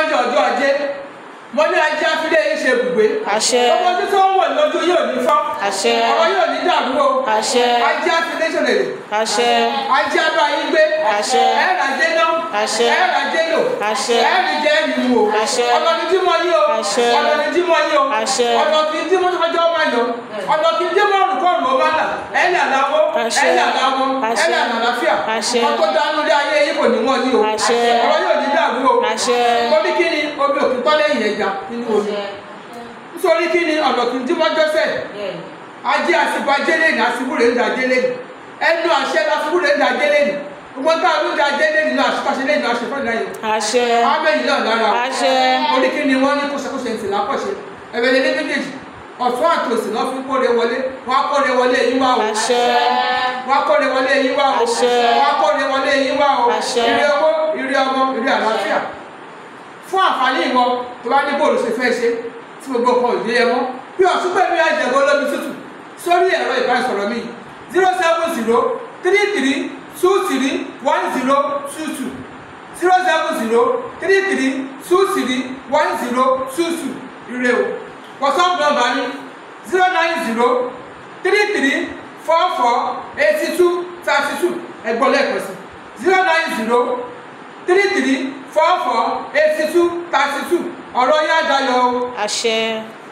mọ́jọ́ ọjọ́ ajé mo ní ajé afílẹ̀ yìí ṣe ibùgbé Àṣẹ. ọmọ tí tó ń wọ̀ lójú yóò ní fọ́ Àṣẹ. ọmọ yóò ní dàrú o Àṣẹ. ajé afílẹ̀ ṣọlẹ̀ àṣẹ ajé abá yín gbé Àṣẹ. ẹ̀rọ ajé náà Àṣẹ. ẹ̀rọ ajé lò Àṣẹ. ẹ̀rọ jẹ́ ẹ̀rì wò Àṣẹ. ọ̀nà ní tí mo yí o Àṣẹ. ọ̀nà ní tí mo yí o Àṣẹ. ọ̀nà kì í tí mo tọ́jọ́ máa yọ ọ̀nà kì í tí mo rùn kọ́ọ̀rùn ọba là ẹ̀yìn àdáwọ́ Àṣẹ. ẹ̀yìn àdáwọ́ Àṣẹ. ẹ̀yìn àlàáfíà Àṣẹ. wọ́n tó dánú lé ayé yìí kò ní wọ́n yí o Àṣẹ. ọ̀rọ̀ yóò ní dàrú o Àṣẹ. torí kí ni omi òkú tọ́lẹ̀ yìí ẹja nínú omi nítorí kí ni ọ̀nà kì í tí mo jọ́sẹ̀ ajé àsìkò ajé lẹ́nu àsìkò rẹ̀ ń da ajé lẹ́nu ẹnu àṣẹ lásìkò rẹ̀ ń da ajé lẹ́nu gbogbo tá a ló ń da ajé lẹ́nu náà àṣìkàṣe lẹ́nu àṣẹfọ́ ìdáyẹ̀ àṣẹ ámẹ́yìn náà lára àṣẹ orí kí ni wọ́n ní kóṣekóṣe ń tìlá pọ̀ṣe ẹ̀rẹ̀ lé méjèèjì ọ̀tún àtòsí náà fi kóre wọlé wọ́n á kóre wọlé yín wá o àṣẹ wọ́n á kóre wọlé yín wá o Àṣẹ. wọ́n á kóre wọlé yín wá o Àṣẹ. ire owó ire ọmọ ire àlàáfíà fún àǹfààní ìwọ tó bá ní bóòlù ṣe fẹ́ ṣe tí gbogbo kan ò yé ẹ mọ́ bí ọ̀tún pẹ̀lú àjẹ̀gbọ́ olómi tútù sórí ẹ̀rọ ìbánisọ̀rọ̀ mi zero seven zero three three two three one zero two two zero seven zero three three two three one zero two two ire o whatsapp number ni zero nine zero three three four four eighty two thirty two ẹgbọ́n lẹ́ẹ̀kan sí zero nine zero three three four four eighty two thirty two ọ̀rọ̀ yá dayọ̀ o. àṣẹ